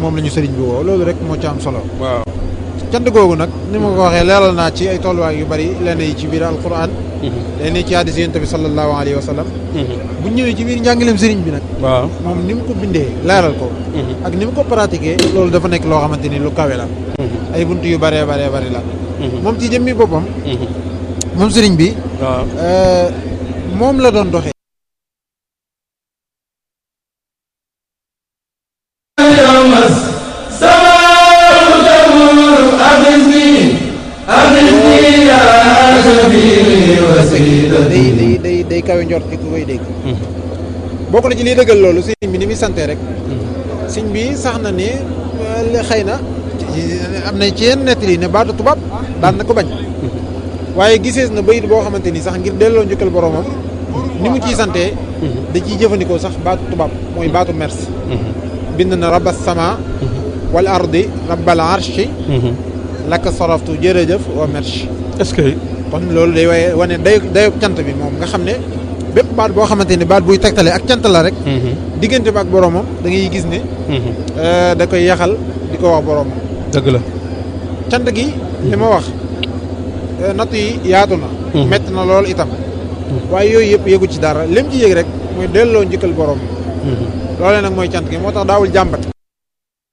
moom la ñu sëriñ bi woo loolu rek moo ci am solo waaw cant googu nag ni ma ko waxee leeral naa ci ay tolluwaay yu bari lenn yi ci biir alquran lenn yi ci hadis yonent bi sallallahu alayhi wa sallam bu ñëwee ci biir njàngaleem sëriñ bi nag waaw moom ni mu ko bindee leeral ko ak ni mu ko pratiqué loolu dafa nekk loo xamante ni lu kawe la ay bunt yu baree baree bari la moom ci jëmmi boppam moom sëriñ bi waaw moom la doon doxee day day day day kawe njort ki ku koy dégg bokk na ci liy dëggal loolu sëriñ bi ni muy sante rek sëriñ bi sax na ne xëy na am na ci yenn nettali ne baatu tubaab daan na ko bañ waaye gisees na bayit boo xamante ni sax ngir delloo njukkal boromam ni mu ciy sante da ciy jëfandikoo sax baatu tubaab mooy baatu merci bind na rabas sama wal ardi rabbal arshi laka saraftu jërëjëf wa merci est-ce que kon loolu day waaye wane day dayo cant bi moom nga xam ne bépp baat boo xamante ni baat buy tegtale ak cant la rek diggante ba ak boromam da ngay gis ne da koy yaxal di ko wax boromam dëgg la cant gi li ma wax natt yi yaatu na metti na lool itam waaye yooyu yëpp yëgu ci dara lim ci yëg rek mooy delloo njëkkal borom loolee nag mooy cant gi moo tax daawul jàmbat